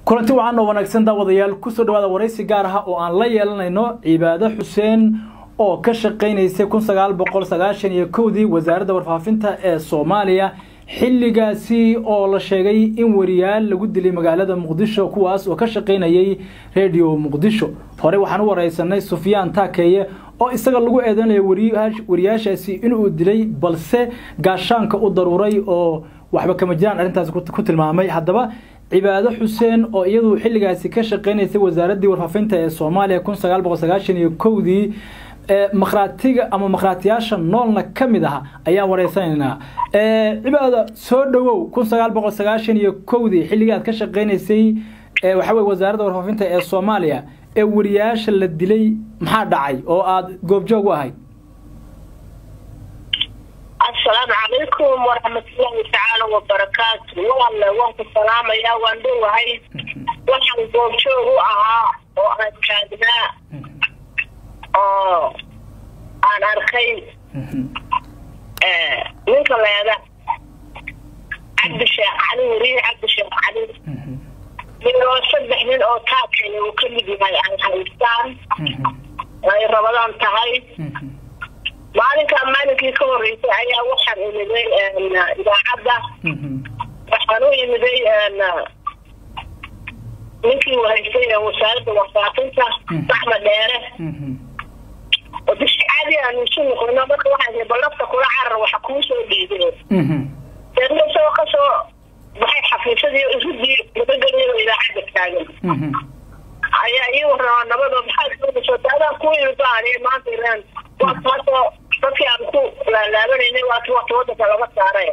kulanti wacan oo wanaagsan daawadayaal kusoo dhawaada waraysi gaar ah oo aan la yeelanayno cibaado xuseen oo ka shaqaynaysay kun sagaal boqol sagaashan iyo kowdii wasaaradda warfaafinta ee soomaaliya xilligaasi oo la sheegay in wariyaal lagu dilay magaalada muqdisho kuwaas oo ka shaqaynayay redio muqdisho hore waxaan u wareysanay sufyaan taakeeye oo isaga lagu eedanayo wariyaashaasi inuu dilay balse gaashaanka u daruuray oo waxba kama jiraan arrintaasi ku tilmaamay haddaba cibaado xuseen oo iyadu xilligaasi ka shaqaynaysay wasaaraddii warfaafinta ee soomaaliya kun sagaal boqol sagaashan iyo kowdii makhraatiga ama makhraatiyaasha noolna ka mid aha ayaan wareysanaynaa cibaada soo dhawow kun sagaal boqol sagaashan iyo kowdii xilligii aad ka shaqaynaysay waxa weye wasaaradda warfaafinta ee soomaaliya ee wariyaasha la dilay maxaa dhacay oo aada goobjoog u ahayd asalaamu calaykum waraxmatullaahi tacaala wabarakaatu waalle waan ku salaamayaa waan dhowahay waxaan goobjoog u ahaa oo aan taagnaa oo aan arkay ninka leeda cabdi sheekh cali weriye cabdi sheekh cali iyo saddex nin oo taakale uu ka mid yahay ay haystaan ay rabadaan tahay maalinkaa maalinkii ka horeysay ayaa waxaan imiday idaacadda waxaan u imiday ninkii wahaystay wasaaradda warfaafinta axmed dheere oo bishi caadi aanu isu noqono marka waxaa balafta kula carar waxa kuu soo dhiibeen deedna isagoo kasoo baxay xafiisadii iridii nabadgelyo idaacadda taagan ayaa ii warrama nabadoo maxaad doonayso daadaan ku imidaan maanta ilaan waa taasoo dadkii aan ku laalaabanayna waati wata wadanka laga saaray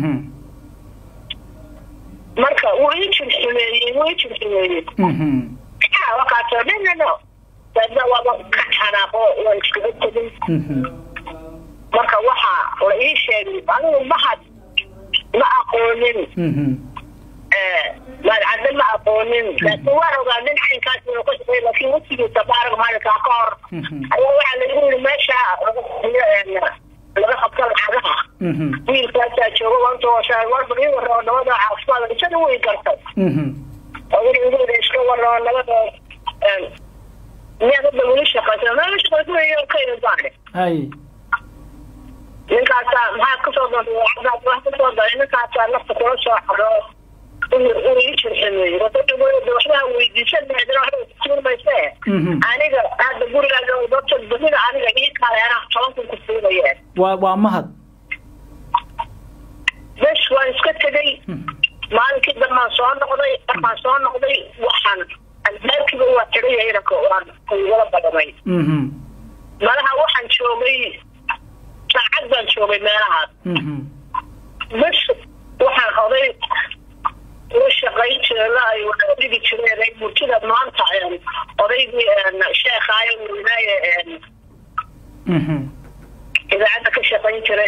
marka wuu ii jirxumeeyey wuu ii jirxumeeyey wakaasoo dhanano daadna waaba ka xanaaqo waan iskaga tegin marka waxaa la ii sheegay anigu mahad ma aqoonin maadcadde ma aqoonin laakiin waan ogaa nin caynkaas inuu ka shaqeey laakiin wasigiisa baarag maalinkaa ka hor ayaa waxaa lagu yiri meesha laga qabto lacagaha wiilkaasaa jooga wantoosa warba ii warrao nabada caafimaad isada way gartay oo wixii ugu wada iska warrao nabada miyaad hadda weli shaqaysa meel shaqaysa ka imaane hay ninkaasaa maxaad kasoo doontay wax kasoo daray ninkaasaa nafta kula soo xado uu ii jirximeeyey waxbaa weydiisan maadana waxba suurmayse aniga hadda gurigaaga dadka badida aniga ii kaleena toban kun ku siinayeen waa waa mahad bes waan iska tegay maalinkii dambaan soo noqday markaan soo noqday waxaan albaabkiiba waa xidhaya inanka waan igala badamay malaha waxaan joogay saacad baan joogay meelahaas bes waxaan oday la shaqayn jirela ay wada dhigi jireen murtida maanta odaygii sheekaayo weynaaye idaacadda ka shaqayn jiray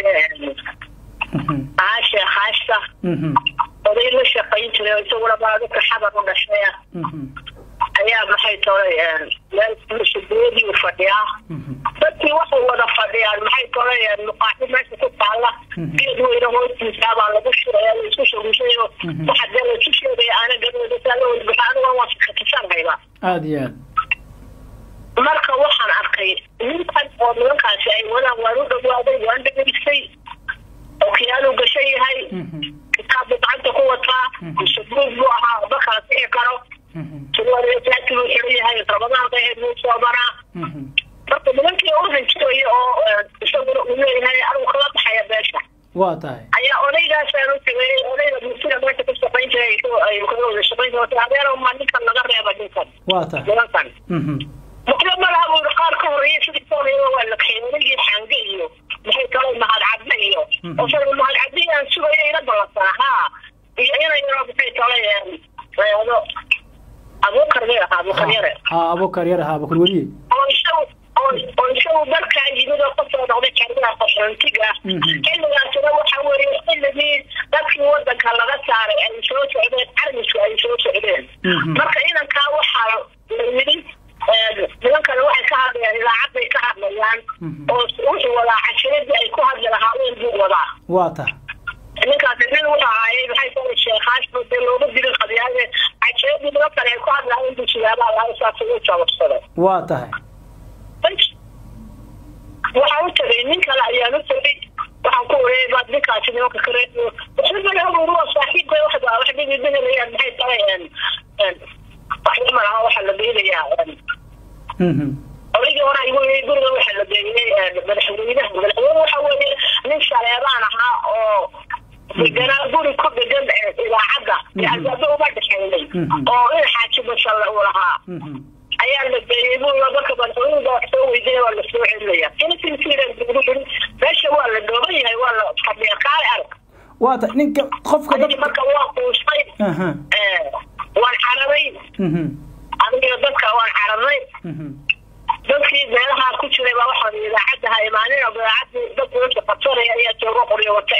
aashe haashta oday la shaqayn jiray isaguna baa dadka xabar u dhashay ayaa maxay tolay meel masuuliyadii fadhiyaa dadkii waxay wada fadhiyaan maxay tolay muqaaxi meesha ku taalla geed weyne hoostiisa baa lagu shuraya la isku shugushayo waxa dee laisu sheegaya aana gabadhasaa la wadbaxa aniga waan sakatisanhayba aada iyo aad marka waxaan arkay ninkan oo nimankaasi ay wadaan waan u dhawaaday waan dhegaystay okiyaaluu gashan yahay kitaab buu gacanta ku wataa subuug buu ahaa oba kala sixi karo jaaki buu xiran yahay rabadaan daheed buu soobanaa marka nimankii u hanjiraya oo isaguna uu leeyahay anigu kala baxaya beesha waa tahay ayaa odaygaasaan u tegay odayga murtida meesha ka shaqayn jiray ay kaga wada shaqayn jirtay adeer ma ninkan laga reeba ninkan waa tahay nimankan waxba malaha buu qaar ka horeeyay sidii soonaya waa la keenay odaygii xange iyo maxay kaloo mahad cadde iyo oo mahad cadde aan sugaya ila ballansanaa haa iyo inay yaro maxay kalay reedo abuukar may ahaa abuukar yare ha abuukar yare ha abuukar weliye oo isagu oo isagu markaa yimid oo kasoo noqday kariga qaxoontiga xilligaasina waxa weeye xilligii dadkii wadanka laga saaray ay soo socdeen carmisku ay soo socdeen marka inankaa waxaa la yidhi nimankana waxay ka hadlayaan idaacad bay ka hadlayaan oo wuxuu wadaa cashiradii ay ku hadli lahaayeen buu wadaa waa tahay ninkaasi nin wuxuu ahaayey maxay tahay sheekhaas buu dee looga dilin qadiyaaye cajeedii nimankan saleebaa lahaa saas u jababsaday waa tahay waxaan u tagay nin kale ayaan u tagay waxaan ku wareeyay baad ninkaasi nimanka kale waxba saaxiibkay wax wax dhigi dhigalayaan maxay tahay waxba ma laha waxaa la geynayaa odaygii hore igu yii guriga waxaa la geeyey madaxweynaha madaxweyne waxa weeye nin saleebaan ahaa oo deganaa guri ku degan idaacadda albaabo uma dhexeynay oo in xaaji mashalle uu lahaa ayaa la geeyey buu marka madaxweynuga wax soo weydiinaya waa la soo celinaya intiisiiran meesha waa la dhooban yahay waa la fadhiya kaale arag waa ta ninka qofka dad marka waa quustay waan carabay aniga dadka waan carabnay dadkii meelahaa ku jiray baa waxaan idaacadda ha imaanin idaacadii dad meesha qabsanaya ayaa jooga qoryo wate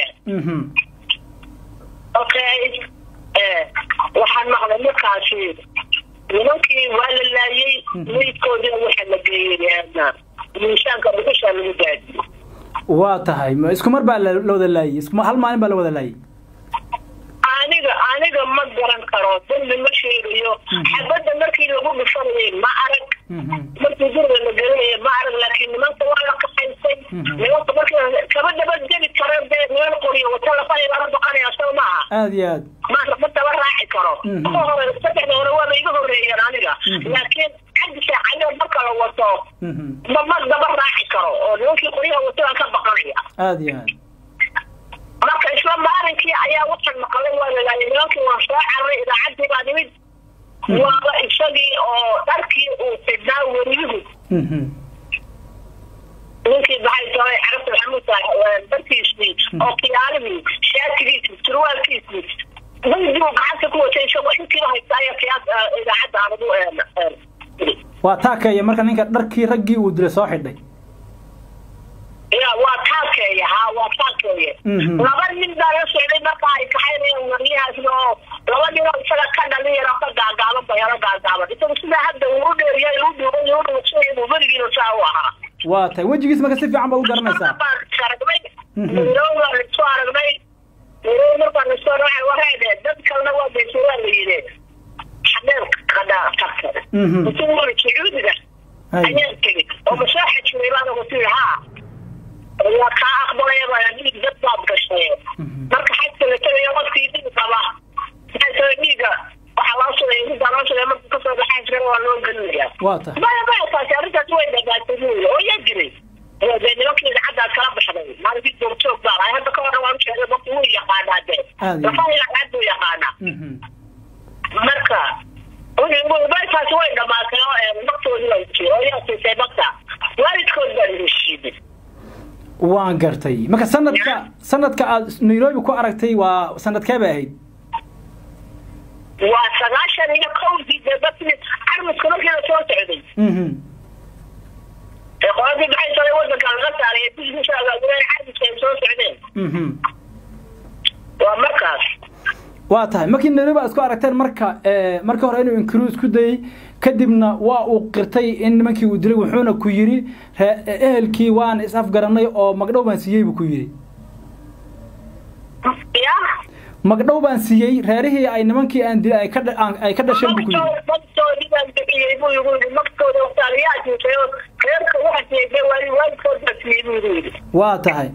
okay waxaan maqlay markaasi nimankii waa la laayay meydkoodina waxaa la geeyey miisaanka dhuxusha lagu daadiyey waa tahay ma isku mar baa la wada laayay isku hal maalin baa la wada laayay aniga aniga ma garan karo dambi ma sheegayo xabadda markii lagu dhufanayay ma arag markii guriga la gelinaya ma arag laakiin nimanka waa la kaxaysay nimanka markii kaba dabadgeli karo dee niman qoriyo wata lafahii baa la baqanaya soo maaha aada iyo aad ma ma daba raaci karo kuwa hore saddexda hore waaba iga horeeyeen aniga laakiin xaggi saacadood marka la wato ma ma daba raaci karo oo nimankii qoryaha wato aan ka baqanaya aada iyo aad marka isla maalinkii ayaa waxaan maqlay waa lalaayay nimankii waan soo cararay idaacaddii baa nimid waaba isagii oo dharkii uu xidhnaa weliyuhu ninkii maxay tahay carabta maxamuud darkiisii oo kiyaalihii shaatigiisii surwaalkiisii weydigu gacanta ku watay isagoo intiiba haysta ayaa kiyaas idaacadda anagu waa taakeeya marka ninka dharkii raggii uu dilay soo xidhay ya waa taakeeya ha waa taakeeya laba nin baa la socday marka ay kaxaynayaan waryahaasna oo laba nin oo isaga ka dhalin yaro ka gaagaaban ba yaro gaagaaban isagu sidaa hadda uu dheeriya uu dhuuban uu dhuusan uu berigiina saa u ahaa waa tahay wejigiis marka si fiican baad u garanaysaa baan aragnay mirow baan isku aragnay mirow markaan isku aragnay wareede dad kalena waa beesay waa la yidhi xadeel qadhaa tagta intuu wari sacuudiga ayaan tegey oo masaaxa jiray baan ugu tiri haa waa kaa aqbalaya baa dhiig dad baad gashay marka xajka la tagayo qofkii dhiig qaba maxay tahay dhiiga waxaa loo sugay dhiiggaa loo sugay marka kasoo baxaa jira waa loo gelinayaa waa tahay maya maya taasi arrintaas way dhagaatay buuli oo yaa jiray dee nimankii idaacaddaas kala baxday maalinkii joogjoog baa lahay hadda ka horre waan sheegay marka wuu yaqaanaa dee lafaha idaacad buu yaqaanaa marka taasi way dhamaatay oo maktoodii la jiray oo yaa siisay makta waalidkood baa la heshiiday waan gartay marka sanadka sanadka aad nairobi ku aragtay waa sanadkee bay ahayd waa sagaashan iyo kowdii dee dadkii carmiska markii la soo socday ee qoladii maxay tahay wadanka laga saaray ee bishiisa agaagureen carmiska ay soo socdeen waa markaas waa tahay markii nairobi aad isku aragteen marka markii hore inuu inkiru isku dayey kadibna waa uu qirtay in nimankii uu dilay wuxuuna ku yidhi ehelkii waan is afgaranay oo magdhow baan siiyey buu ku yidhi ya magdhow baan siiyey reerihii ay nimankii aan dilay ay ka ay ka dhasheen buu ku yidhi magtoodii baan bixiyey buu igu yidhi magtooda waqtaaliyaa jiitay oo reerka waxa siiyey waali waalidkood baa siiyey buu igu yidhi waa tahay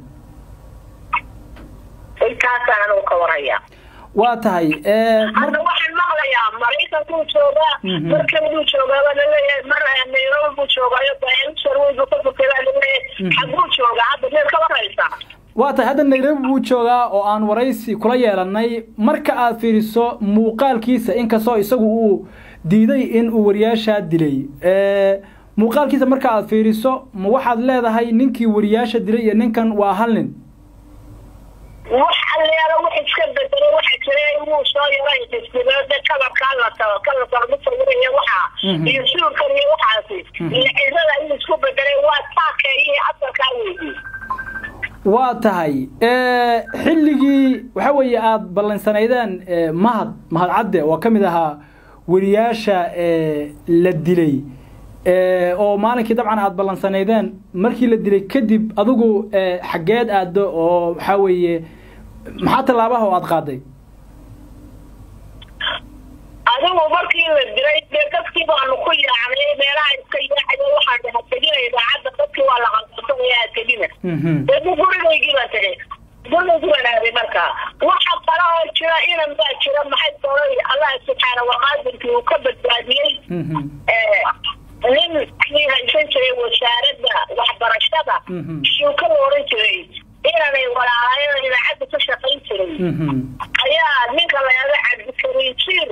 intaasaan anugu ka warhayaa waa tahay hadda waxaan maqlayaa maraykankuu joogaa markanbuu joogaa baa laleeyahay mar nairobi buu joogaayo sarwey buu ka fukay baa laleeyahay xagguu joogaa hadda meel ka warhaysaa waa tahay hadda nairobi buu joogaa oo aan waraysi kula yeelanay marka aad fiiriso muuqaalkiisa inkastoo isagu uu diiday in uu wariyaashaa dilay muuqaalkiisa marka aad fiiriso ma waxaad leedahay ninkii wariyaasha dilay iyo ninkan waa hal nin wax alleelo wax iska bedelay waxa jira wuu soo yaray isbiloode kalarkaa la tago kalarka lagu sawiraya waxaa iyo suurkan iyo waxaasi iyo cirada in isku bedelay waa taakeeyii asalkaa weydii waa tahay xilligii waxa weeye aada ballansanaydeen mahad mahad cadde oo ka mid ahaa weriyaasha la dilay oo maalinkii dabcan aada ballansanaydeen markii la dilay kadib adigu xaggeed aaddo oo waxaa weeye maxaa tallaabaha oo aada qaaday adigu markii la diray dee dadkii baanu ku yaacnay meelaha iska yaacaya waxaan dhaha tegina idaacadda dadkii waa la qalqalsanaya ha tegina dee bu gurigaygii baan tegay gurigaygii baan aaday markaa waxa kale oo jira inan baa jira maxay doonay allah subxaana waqaadirkii uu ka badbaadiyey nin kii haysan jiray wasaaradda waxbarashada shuuka la oran jiray inanay walaalaayada idaacadda ka shaqayn jiray ayaa ninka layaga cabdikariin jiir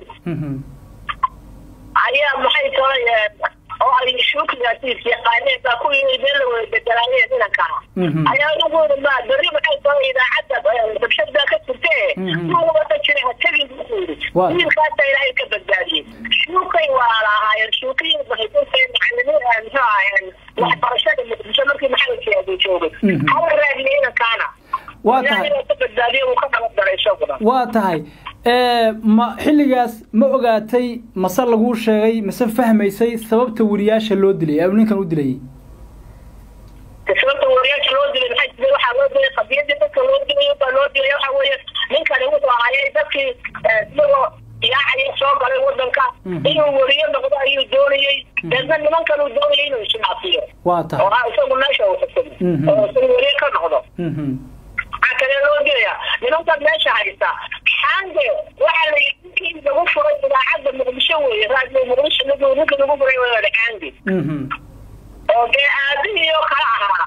ayaa maxay tahay oo ay shuukigaasiis yaqaaneen baa ku yimid meel la wada bedelaayeen inankaa ayaa uguuri ma berri maxay tahay idaacadda dabshad baa ka jirtee wada jira ha tegin buu yiri wiilkaasa ilaahay ka badbaadiyey shuukay waa lahaayeen shuukiyi mahaysantahay macalimiin muxuu ahaayeen waxbarashada muqdisho markii maxamed joogay hala raadiyay inankaana waa tahay ka badbaadiye uu ka nabadgalay isaguna waa tahay ma xilligaas ma ogaatay mase laguu sheegay mase fahmaysay sababta weriyaasha loo dilay ee ninkan u dilayay sababta weriyaasha loo dilay maxay jira waxaa loo dilay qadiyadii dadka loo dilay baa loo dilay waxa weeye ninkani wuxuu ahaayay dadkii isagoo yaacaya soo galay wadanka inuu weriyo noqdo ayuu doonayey deedna nimankan uu doonayay inuu isnaafiyo waa tahay oo isagu meesha uu xukumo oo isagu weriyo ka noqdo waxaa kale loo dilaya nimankan meesha haysta xaande waxaa la ninkii lagu furay idaacadda muqdisho weeye raadiyo muqdisho ninkii ninka lagu furay waa xaande oo dee aabihii oo kala ahaa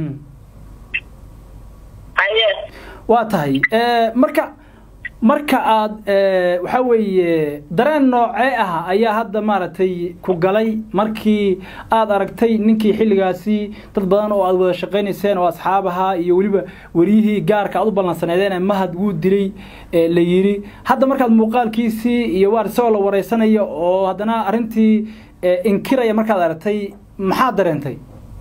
haye waa tahay marka marka aad waxa weeye dareen noocee ah ayaa hadda maaragtay ku galay markii aad aragtay ninkii xilligaasi dad badan oo aad wada shaqaynayseen oo asxaab ahaa iyo weliba weriyihii gaarka aad u ballansaneedeen mahad wuu dilay la yiri hadda markaad muuqaalkiisii iyo waar isagoo la wareysanaya oo haddana arrintii inkiraya markaad aragtay maxaad dareentay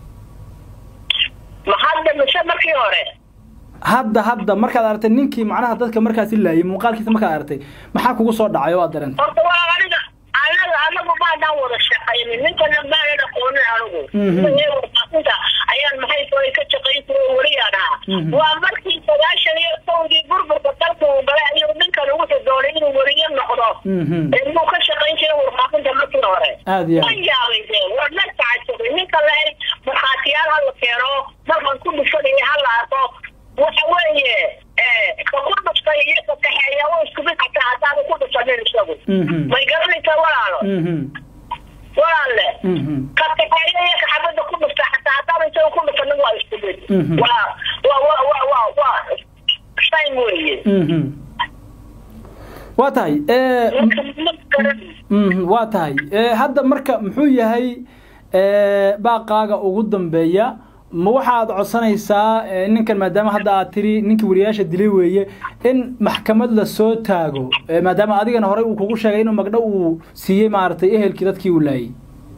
ma hadda mise markii hore hadda hadda markaad aragtay ninkii macnaha dadka markaasi laayay muuqaalkiisa markaad aragtay maxaa kugu soo dhacay oo aad dareentay horta waa aniga anaga anagu maadaan wada shaqaynin ninkana maanan aqoonin anigu warfaafinta ayaan maxay tahay ka shaqayn jiray wariyaan ahaa waa markii sagaashan iyo kowdii burburka dalka uu galay ayuu ninkan ugu doonay inuu weriyo noqdo inuu ka shaqayn jiray warfaafinta markii hore aad iyo ma yaabay dee war la tacajabay ninka lahay markhaatiyaal hala keeno markan ku dhufanaya hala arko waxa weeye ka ku dhuftay iyo ka kaxeeya u isku mid xataa haddaanu ku dhufanin isagu may garanaysaa walaalo walaalle ka kaxeeya iyo ka xabadda ku dhufta xataa haddaanu isagu ku dhufanin waa isku mid waa waa waa waa waa waa shayn weeye waa tahay waa tahay hadda marka muxuu yahay baaqaaga ugu dambeeya ma waxaad codsanaysaa ninkan maadaama hadda aad tiri ninkii wariyaasha dilay weeye in maxkamad la soo taago maadaama adigana horey uu kugu sheegay inuu magdho uu siiyey maaragtay ehelkii dadkii uu laayay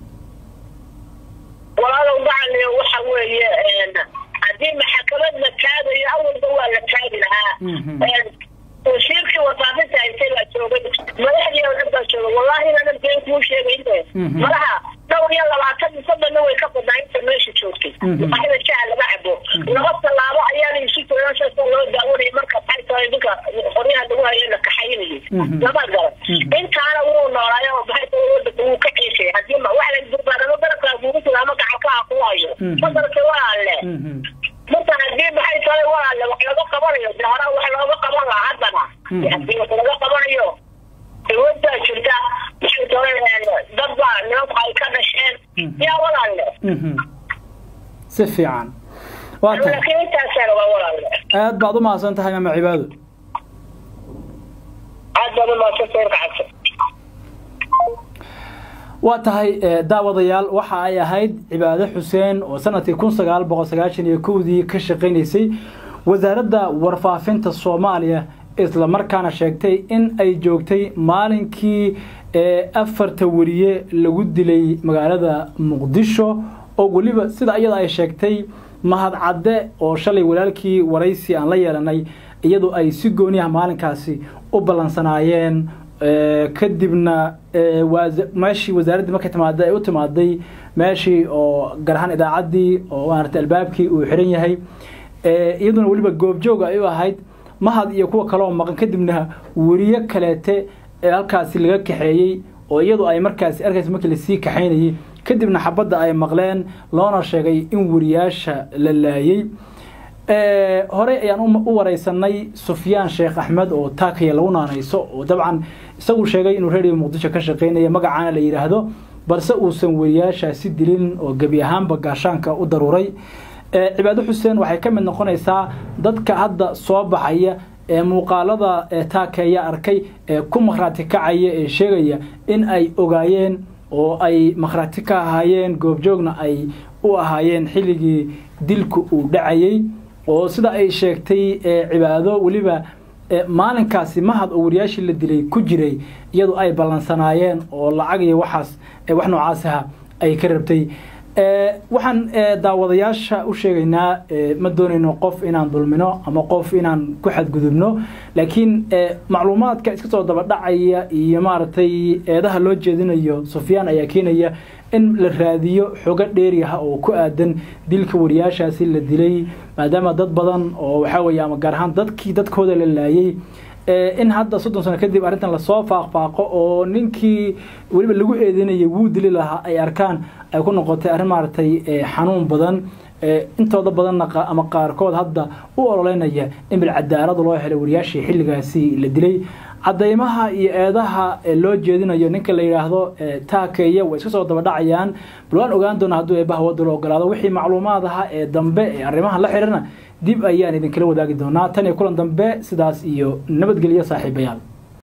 walaalow gacaliyo waxa weeye haddii maxkamad la taagayo awalba waa la taagi lahaa wasiirkii warfaafinta haysay baa joogay madaxdii oo dhan baa joogay wallahi inanan been kuu sheegayne malaha dhowr iyo labaatan soddonna way ka badnaa inta meesha joogtay waxda jaha laga cabo laba tallaabo ayaana isu jiran saasa loo daawanayay marka maxay tahay ninka qoryaha lagu hayo la kaxaynayay lama garan intaana wuu noolaayo oo maxay tahay wadanka wuu ka ceeshay haddii ma wax la durbaanamo garabkaa kugu jira ama gacalkaa ku hayo madarka walaalle marka haddii maxay tahay walaalle wax laga qabanayo de hore wax looga qaban lahaa haddana haddii wax laga qabanayo dawladdaa jirta maxay tahay dad baa nimanku ay ka dhasheen yaa walaalle si fiican waa tahay laakiin intaasana waa walaalle aad baad u mahadsan tahay maama cibaado aad baad u mahadsan tahay kacabsa waa tahay daawadayaal waxa ay ahayd cibaado xuseen oo sanadkii kun sagaal boqol sagaashan iyo kowdii ka shaqaynaysay wasaaradda warfaafinta soomaaliya isla markaana sheegtay in ay joogtay maalinkii afarta weriye lagu dilay magaalada muqdisho oo weliba sida iyada ay sheegtay mahad cadde oo shalay walaalkii waraysi aan la yeelanay iyadu ay si gooniyaha maalinkaasi u ballansanaayeen kadibna meeshii wasaaraddii markay timaaday ay u timaaday meeshii oo gaar ahaan idaacaddii oo maaragtay albaabkii uu xiran yahay iyaduna weliba goobjoog ay u ahayd mahad iyo kuwa kale oo maqan kadibna weriye kaleete ee halkaasi laga kaxeeyey oo iyadu ay markaasi arkaysa markii lasii kaxaynayay kadibna xabadda ay maqleen loona sheegay in wariyaasha la laayey horey ayaan u wareysanay sufyaan sheekh axmed oo taakaya lagu naanayso oo dabcan isagu sheegay inuu radio muqdisho ka shaqeynaya magacaana la yidhaahdo balse uusan wariyaashaasi dilin oo gebi ahaanba gaashaanka u daruuray cibaado xuseen waxay ka mid noqonaysaa dadka hadda soo baxaya ee muuqaalada taakeeya arkay ee ku makhraati kacaya ee sheegaya in ay ogaayeen oo ay makhraati ka ahaayeen goobjoogna ay u ahaayeen xilligii dilku uu dhacayay oo sida ay sheegtay cibaado weliba maalinkaasi mahad oo wariyaashii la dilay ku jiray iyadu ay ballansanaayeen oo lacag iyo waxaas wax noocaas aha ay ka rabtay waxaan daawadayaasha u sheegaynaa ma doonayno qof inaan dulmino ama qof inaan ku xadgudubno laakiin macluumaadka iska soo dabadhacaya iyo maaragtay eedaha loo jeedinayo sufyaan ayaa keenaya in la raadiyo xogo dheeriaha oo ku aadan dilka wariyaashaasi la dilay maadaama dad badan oo waxaa weeye ama gaar ahaan dadkii dadkooda la laayay in hadda soddon sano kadib arrintan lasoo faaqfaaqo oo ninkii weliba lagu eedeynayay wuu dili lahaa ay arkaan ay ku noqotay arrin maaragtay xanuun badan intooda badanna ama qaarkood hadda u ololeynaya in bilcadaalad loo helay wariyaashii xilligaasi la dilay cadaymaha iyo eedaha loo jeedinayo ninka la yidhaahdo taakeeya way iska soo dabadhacayaan bal waan ogaan doona hadduu eebaha wadda la ogolaado wixii macluumaad aha ee dambe ee arrimahan la xidhana dib ayaan idinkala wadaagi doonaa tan iyo kulan dambe sidaas iyo nabadgelyo saaxiibayaal